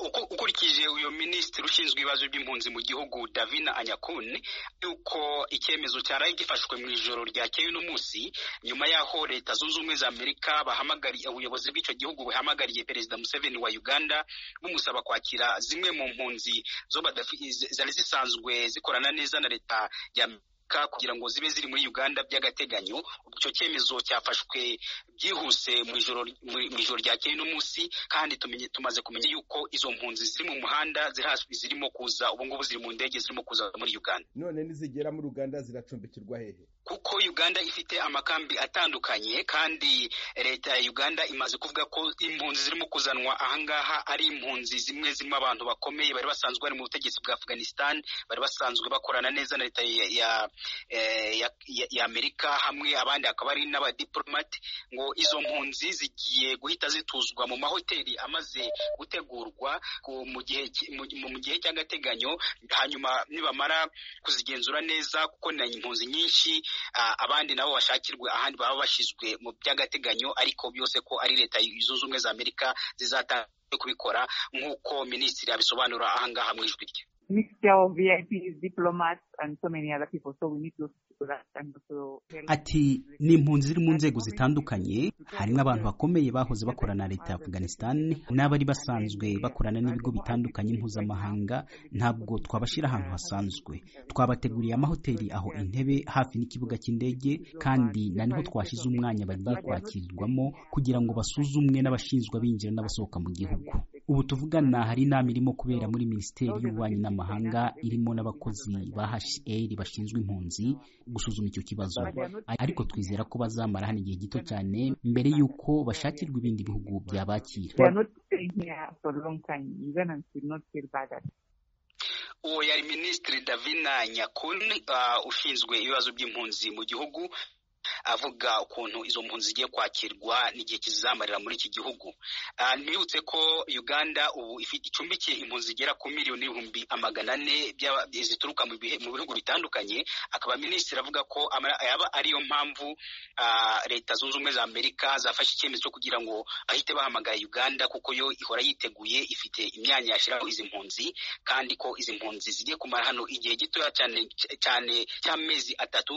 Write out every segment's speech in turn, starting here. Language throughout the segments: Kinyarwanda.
ukurikije uyu minisitiri ushinzwe ibibazo by'impunzi mu gihugu davina anyakuni yuko icyemezo cyaraye gifashwe mu ijoro ryakeye uno munsi nyuma y'aho leta zunze ubumwe za amerika bahamagariye ubuyobozi bw'icyo gihugu buhamagariye perezida museveni wa uganda bumusaba kwakira zimwe mu mpunzi zo zari zisanzwe zikorana neza na leta ya kugira ngo zibe ziri muri Uganda by'agateganyo icyo cyemezo cyafashwe byihuse mu ijoro ryakeye no munsi kandi tumaze kumenya yuko izo mpunzi ziri mu muhanda zirimo kuza ubu ngubu ziri mu ndege zirimo kuza muri Uganda none nizigera muri Uganda ziracumbikirwa hehe kuko Uganda ifite amakambi atandukanye kandi leta ya Uganda imaze kuvuga ko impunzi zirimo kuzanwa ahangaha ari impunzi zimwe zirimo abantu bakomeye bari basanzwe bari mu butegetsi bwa Afghanistan bari basanzwe bakorana neza na leta ya, ya ya amerika hamwe abandi akaba ari n'abadiplomate ngo izo mpunzi zigiye guhita zituzwa mu mahoteli amaze gutegurwa mu gihe cy'agateganyo hanyuma nibamara kuzigenzura neza kuko ni impunzi nyinshi abandi nabo bashakirwe ahandi baba bashyizwe mu by'agateganyo ariko byose ko ari leta zunze ubumwe za amerika zizatanga kubikora nk'uko minisitiri abisobanura ahangaha mu ijwi rye ati ni impunzi ziri mu nzego zitandukanye harimo abantu bakomeye bahoze bakorana na leta ya afghanistan n'abari basanzwe bakorana n'ibigo bitandukanye mpuzamahanga ntabwo twabashyira ahantu hasanzwe twabateguriye amahoteli aho intebe hafi n'ikibuga cy'indege kandi na niho twashyize umwanya bagiye kwakirirwamo kugira ngo basuzumwe n'abashinzwe abinjira n'abasohoka mu gihugu ubu tuvugana hari inama irimo kubera muri minisiteri y'ububanyi n'amahanga irimo n'abakozi ba HCR bashinzwe impunzi gusuzuma icyo kibazo ariko twizera ko bazamara hano igihe gito cyane mbere y'uko bashakirwa ibindi bihugu byabakira uwo yari minisitiri davina nyakuni ushinzwe ibibazo by'impunzi mu gihugu avuga ukuntu izo mpunzi zigiye kwakirwa n'igihe kizamarira muri iki gihugu ntibutse ko uganda ubu icumbikiye impunzi zigera ku miliyoni ibihumbi amagana ane zituruka mu bihugu bitandukanye akaba minisitiri avuga ko yaba ariyo mpamvu leta zunze ubumwe za amerika zafashe icyemezo cyo kugira ngo ahite bahamagara uganda kuko yo ihora yiteguye ifite imyanya yashyiraho izi mpunzi kandi ko izi mpunzi zigiye kumara hano igihe gitoya cyane cyane cy'amezi atatu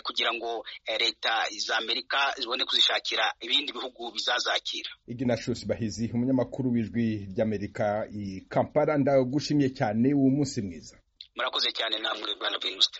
kugira ngo leta za amerika zibone kuzishakira ibindi bihugu bizazakira iginashusi bahizi umunyamakuru w'ijwi ry'amerika i kampala ndagushimiye cyane uwo munsi mwiza murakoze cyane namwe rwanda birinusite